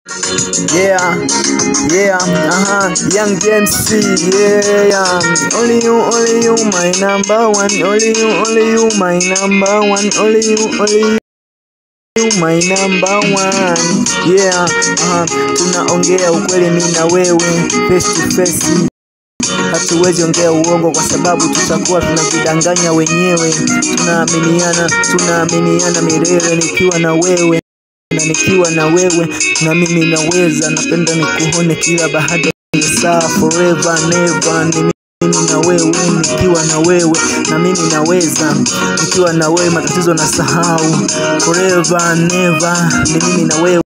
Yeah, yeah, uh-huh. Young James C, yeah. Only you, only you, my number one. Only you, only you, my number one. Only you, only you, my number one. Yeah, uh-huh. Tunaongea ukweli mimi na wewe face to face. Hatuwezi ongea uongo kwa sababu tutakuwa tunajidanganya wenyewe. Tunaaminiana, tunaaminiana milele nikiwa na wewe na nikiwa na wewe na mimi naweza, napenda nikuone kila baada ya saa, forever never ni mimi na wewe, nikiwa na wewe na mimi naweza, nikiwa na wewe matatizo na sahau, forever never ni mimi na wewe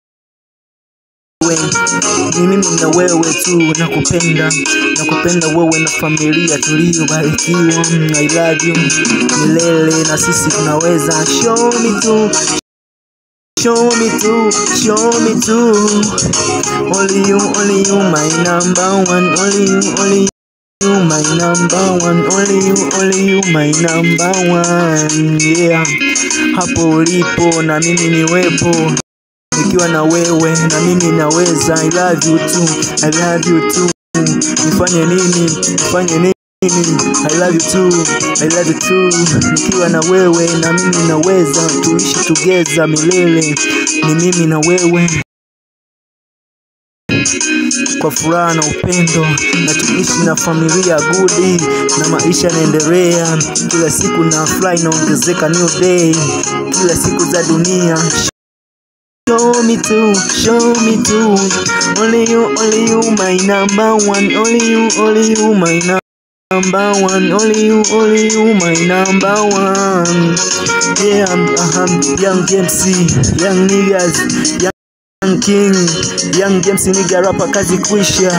ni mimi na wewe tu, nakupenda nakupenda wewe na familia tuliyobarikiwa. I love you milele, na sisi tunaweza. Show me tu Show me too, show me too. Only you, only you, my number one. Only you, only you, my number one. Only you, only you, my number one. Yeah, hapo ulipo na mimi niwepo, nikiwa na wewe na mimi naweza. I love you too, I love you too. Nifanye nini? Nifanye nini? I love you too, I love you too. Nikiwa na wewe na mimi naweza, tuishi together milele, ni mimi na wewe kwa furaha na upendo, na tuishi na familia gudi, na maisha yanaendelea kila siku, na fly inaongezeka, new day kila siku za dunia. Show me too, show me too. Only you, only you, my number one. Only you, only you, my number number one, only you, only you, my number one. Yeah, I'm, uh, young James C, young niggas, young king, young James nigga rapper kazi kuisha.